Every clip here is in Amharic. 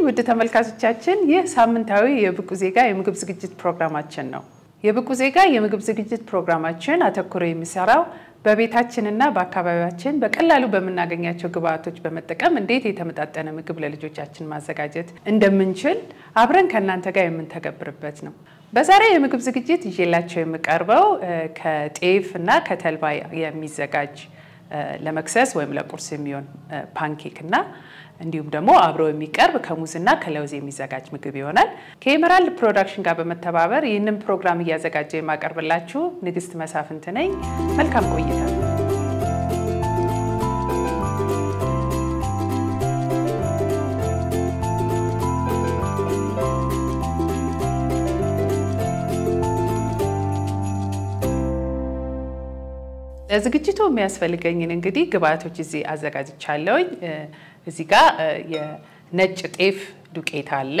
ውድ ተመልካቾቻችን፣ ይህ ሳምንታዊ የብቁ ዜጋ የምግብ ዝግጅት ፕሮግራማችን ነው። የብቁ ዜጋ የምግብ ዝግጅት ፕሮግራማችን አተኩሮ የሚሰራው በቤታችንና በአካባቢያችን በቀላሉ በምናገኛቸው ግብአቶች በመጠቀም እንዴት የተመጣጠነ ምግብ ለልጆቻችን ማዘጋጀት እንደምንችል አብረን ከእናንተ ጋር የምንተገብርበት ነው። በዛሬ የምግብ ዝግጅት ይዤላቸው የምቀርበው ከጤፍ እና ከተልባ የሚዘጋጅ ለመክሰስ ወይም ለቁርስ የሚሆን ፓንኬክ እና እንዲሁም ደግሞ አብሮ የሚቀርብ ከሙዝና ከለውዝ የሚዘጋጅ ምግብ ይሆናል። ከኤመራልድ ፕሮዳክሽን ጋር በመተባበር ይህንን ፕሮግራም እያዘጋጀ የማቀርብላችሁ ንግስት መሳፍንት ነኝ። መልካም ቆይታ። ለዝግጅቱ የሚያስፈልገኝን እንግዲህ ግብአቶች እዚህ አዘጋጅቻለሁኝ። እዚህ ጋር የነጭ ጤፍ ዱቄት አለ፣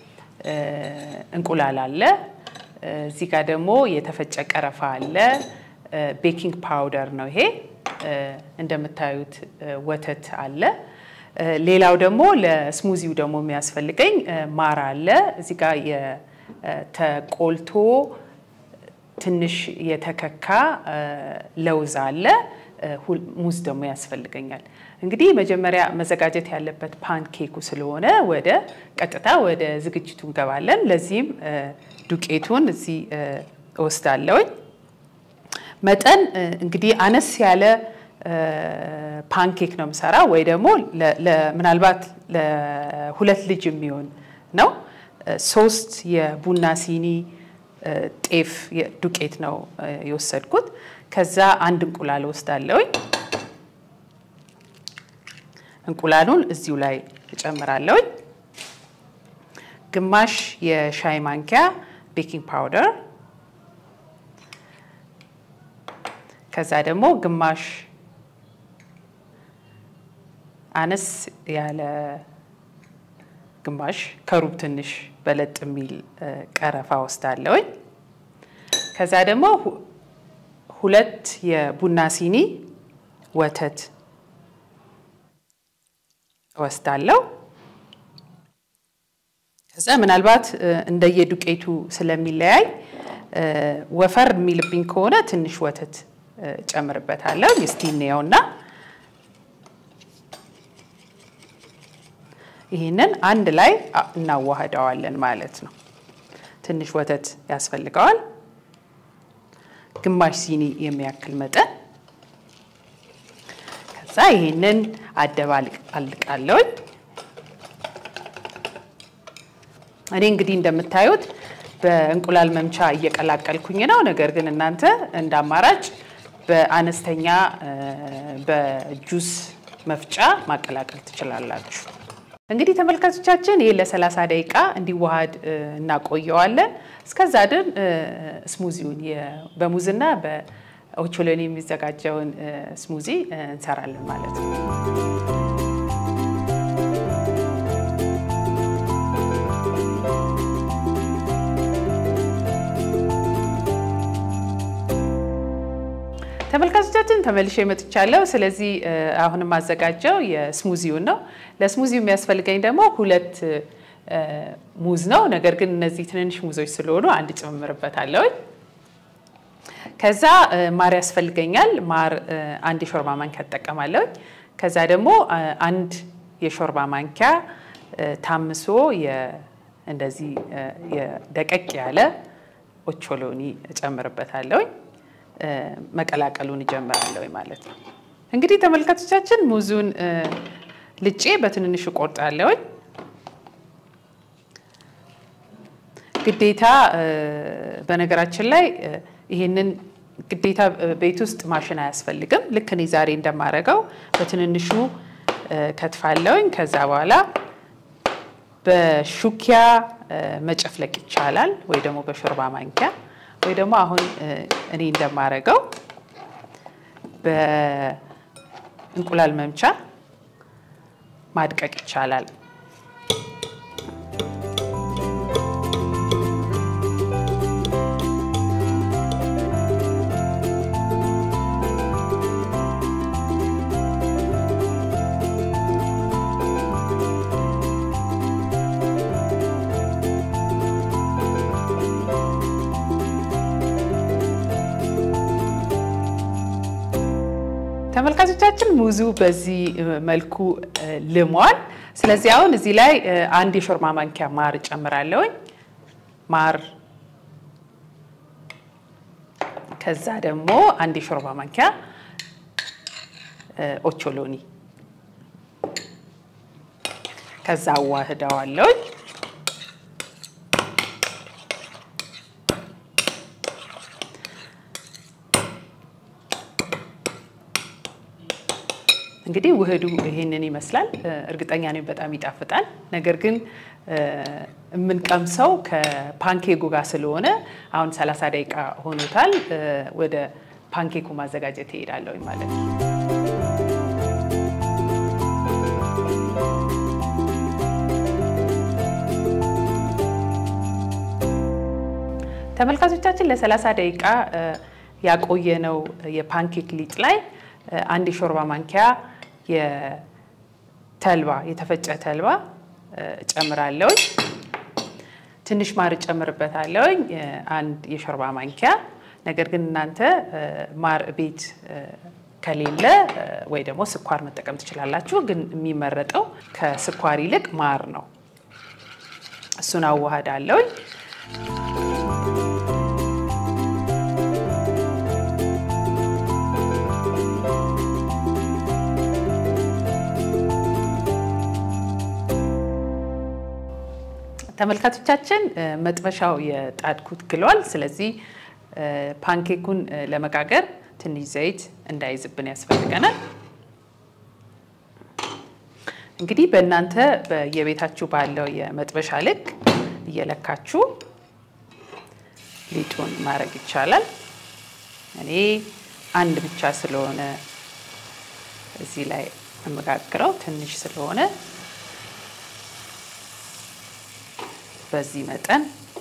እንቁላል አለ። እዚህ ጋር ደግሞ የተፈጨ ቀረፋ አለ፣ ቤኪንግ ፓውደር ነው ይሄ። እንደምታዩት ወተት አለ። ሌላው ደግሞ ለስሙዚው ደግሞ የሚያስፈልገኝ ማር አለ። እዚህ ጋር የተቆልቶ ትንሽ የተከካ ለውዝ አለ። ሙዝ ደግሞ ያስፈልገኛል። እንግዲህ መጀመሪያ መዘጋጀት ያለበት ፓንኬኩ ስለሆነ ወደ ቀጥታ ወደ ዝግጅቱ እንገባለን። ለዚህም ዱቄቱን እዚህ እወስዳለሁኝ። መጠን እንግዲህ አነስ ያለ ፓንኬክ ነው የምሰራ ወይ ደግሞ ምናልባት ለሁለት ልጅ የሚሆን ነው። ሶስት የቡና ሲኒ ጤፍ ዱቄት ነው የወሰድኩት። ከዛ አንድ እንቁላል ወስዳለሁኝ። እንቁላሉን እዚሁ ላይ እጨምራለሁኝ። ግማሽ የሻይ ማንኪያ ቤኪንግ ፓውደር፣ ከዛ ደግሞ ግማሽ አነስ ያለ ግማሽ ከሩብ ትንሽ በለጥ የሚል ቀረፋ ወስዳለሁኝ። ከዛ ደግሞ ሁለት የቡና ሲኒ ወተት ወስዳለሁ። ከዛ ምናልባት እንደየዱቄቱ ስለሚለያይ ወፈር የሚልብኝ ከሆነ ትንሽ ወተት ጨምርበታለሁ። እስቲ እንየውና ይህንን አንድ ላይ እናዋህደዋለን ማለት ነው። ትንሽ ወተት ያስፈልገዋል፣ ግማሽ ሲኒ የሚያክል መጠን። ከዛ ይህንን አደባልቃለሁኝ። እኔ እንግዲህ እንደምታዩት በእንቁላል መምቻ እየቀላቀልኩኝ ነው። ነገር ግን እናንተ እንደ አማራጭ በአነስተኛ በጁስ መፍጫ ማቀላቀል ትችላላችሁ። እንግዲህ ተመልካቾቻችን ይህ ለ30 ደቂቃ እንዲዋሃድ እናቆየዋለን። እስከዛ ድን ስሙዚውን በሙዝና በኦቾሎኒ የሚዘጋጀውን ስሙዚ እንሰራለን ማለት ነው። ተመልካቾቻችን ተመልሼ መጥቻለሁ። ስለዚህ አሁን የማዘጋጀው የስሙዚውን ነው። ለስሙዚው የሚያስፈልገኝ ደግሞ ሁለት ሙዝ ነው። ነገር ግን እነዚህ ትንንሽ ሙዞች ስለሆኑ አንድ ጨምርበታለሁ። ከዛ ማር ያስፈልገኛል። ማር አንድ የሾርባ ማንኪያ እጠቀማለሁ። ከዛ ደግሞ አንድ የሾርባ ማንኪያ ታምሶ እንደዚህ ደቀቅ ያለ ኦቾሎኒ እጨምርበታለሁኝ። መቀላቀሉን እጀምራለሁ ማለት ነው። እንግዲህ ተመልካቾቻችን ሙዙን ልጬ በትንንሹ ቆርጣለሁኝ። ግዴታ በነገራችን ላይ ይሄንን ግዴታ ቤት ውስጥ ማሽን አያስፈልግም። ልክ እኔ ዛሬ እንደማደርገው በትንንሹ ከትፋለሁኝ። ከዛ በኋላ በሹኪያ መጨፍለቅ ይቻላል ወይ ደግሞ በሾርባ ማንኪያ ወይ ደግሞ አሁን እኔ እንደማደርገው በእንቁላል መምቻ ማድቀቅ ይቻላል። ተመልካቾቻችን ሙዙ በዚህ መልኩ ልሟል። ስለዚህ አሁን እዚህ ላይ አንድ የሾርባ ማንኪያ ማር እጨምራለሁኝ። ማር ከዛ ደግሞ አንድ የሾርባ ማንኪያ ኦቾሎኒ ከዛ አዋህደዋለሁኝ። እንግዲህ ውህዱ ይሄንን ይመስላል። እርግጠኛ ነኝ በጣም ይጣፍጣል። ነገር ግን የምንቀምሰው ከፓንኬኩ ጋር ስለሆነ አሁን 30 ደቂቃ ሆኖታል። ወደ ፓንኬኩ ማዘጋጀት ይሄዳለሁ ማለት ነው። ተመልካቾቻችን ለ30 ደቂቃ ያቆየነው የፓንኬክ ሊጥ ላይ አንድ የሾርባ ማንኪያ የተልባ የተፈጨ ተልባ እጨምራለሁኝ። ትንሽ ማር እጨምርበታለሁኝ አንድ የሾርባ ማንኪያ። ነገር ግን እናንተ ማር ቤት ከሌለ ወይ ደግሞ ስኳር መጠቀም ትችላላችሁ። ግን የሚመረጠው ከስኳር ይልቅ ማር ነው። እሱን አዋህዳለሁኝ። ተመልካቾቻችን መጥበሻው የጣድኩት ግሏል። ስለዚህ ፓንኬኩን ለመጋገር ትንሽ ዘይት እንዳይዝብን ያስፈልገናል። እንግዲህ በእናንተ የቤታችሁ ባለው የመጥበሻ ልክ እየለካችሁ ሊጡን ማድረግ ይቻላል። እኔ አንድ ብቻ ስለሆነ እዚህ ላይ የምጋግረው ትንሽ ስለሆነ በዚህ መጠን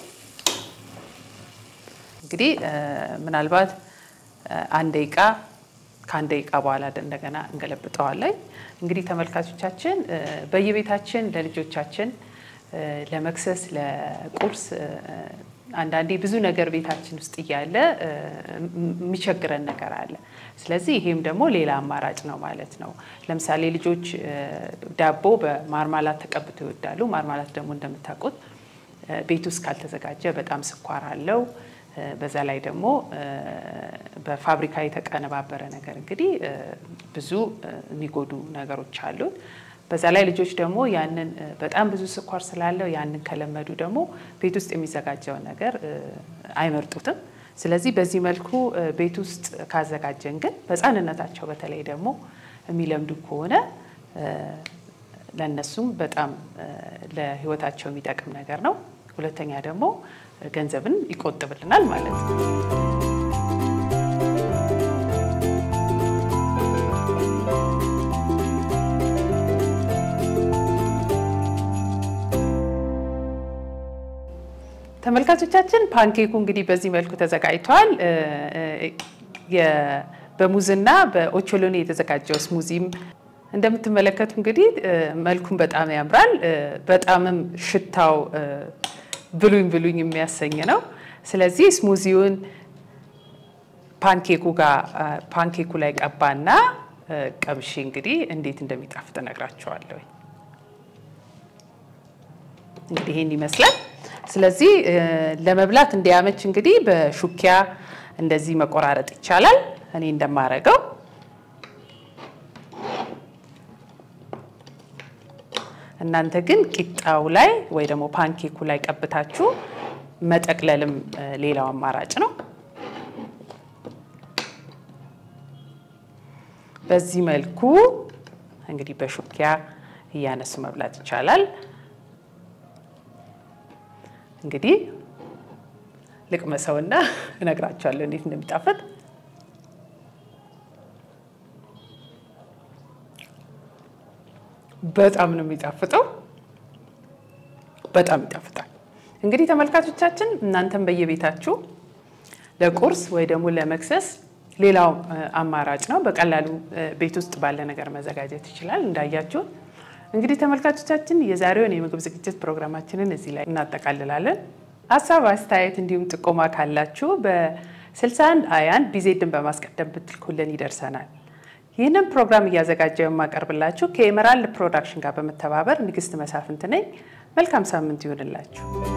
እንግዲህ ምናልባት አንድ ደቂቃ ከአንድ ደቂቃ በኋላ እንደገና እንገለብጠዋለን። እንግዲህ ተመልካቾቻችን በየቤታችን ለልጆቻችን ለመክሰስ፣ ለቁርስ አንዳንዴ ብዙ ነገር ቤታችን ውስጥ እያለ የሚቸግረን ነገር አለ። ስለዚህ ይሄም ደግሞ ሌላ አማራጭ ነው ማለት ነው። ለምሳሌ ልጆች ዳቦ በማርማላት ተቀብተው ይወዳሉ። ማርማላት ደግሞ እንደምታውቁት ቤት ውስጥ ካልተዘጋጀ በጣም ስኳር አለው። በዛ ላይ ደግሞ በፋብሪካ የተቀነባበረ ነገር እንግዲህ ብዙ የሚጎዱ ነገሮች አሉት። በዛ ላይ ልጆች ደግሞ ያንን በጣም ብዙ ስኳር ስላለው ያንን ከለመዱ ደግሞ ቤት ውስጥ የሚዘጋጀውን ነገር አይመርጡትም። ስለዚህ በዚህ መልኩ ቤት ውስጥ ካዘጋጀን ግን በሕፃንነታቸው በተለይ ደግሞ የሚለምዱ ከሆነ ለእነሱም በጣም ለሕይወታቸው የሚጠቅም ነገር ነው። ሁለተኛ ደግሞ ገንዘብን ይቆጥብልናል ማለት ነው። ተመልካቾቻችን ፓንኬኩ እንግዲህ በዚህ መልኩ ተዘጋጅቷል። በሙዝና በኦቾሎኒ የተዘጋጀው ስሙዚም እንደምትመለከቱ እንግዲህ መልኩን በጣም ያምራል። በጣምም ሽታው ብሉኝ ብሉኝ የሚያሰኝ ነው። ስለዚህ ስሙዚውን ፓንኬኩ ጋር ፓንኬኩ ላይ ቀባና ቀምሼ እንግዲህ እንዴት እንደሚጣፍጥ እነግራቸዋለሁ። እንግዲህ ይህን ይመስላል። ስለዚህ ለመብላት እንዲያመች እንግዲህ በሹኪያ እንደዚህ መቆራረጥ ይቻላል። እኔ እንደማረገው እናንተ ግን ቂጣው ላይ ወይ ደግሞ ፓንኬኩ ላይ ቀብታችሁ መጠቅለልም ሌላው አማራጭ ነው። በዚህ መልኩ እንግዲህ በሹኪያ እያነሱ መብላት ይቻላል። እንግዲህ ልቅመሰውና እነግራቸዋለሁ እንዴት እንደሚጣፍጥ። በጣም ነው የሚጣፍጠው። በጣም ይጣፍጣል። እንግዲህ ተመልካቾቻችን እናንተም በየቤታችሁ ለቁርስ ወይ ደግሞ ለመክሰስ ሌላው አማራጭ ነው። በቀላሉ ቤት ውስጥ ባለ ነገር መዘጋጀት ይችላል። እንዳያችሁት እንግዲህ ተመልካቾቻችን የዛሬውን የምግብ ዝግጅት ፕሮግራማችንን እዚህ ላይ እናጠቃልላለን። ሀሳብ አስተያየት፣ እንዲሁም ጥቆማ ካላችሁ በ61 21 ቢዜድን በማስቀደም ብትልኩልን ይደርሰናል። ይህንን ፕሮግራም እያዘጋጀው የማቀርብላችሁ ከኤመራልድ ፕሮዳክሽን ጋር በመተባበር ንግስት መሳፍንት ነኝ። መልካም ሳምንት ይሆንላችሁ።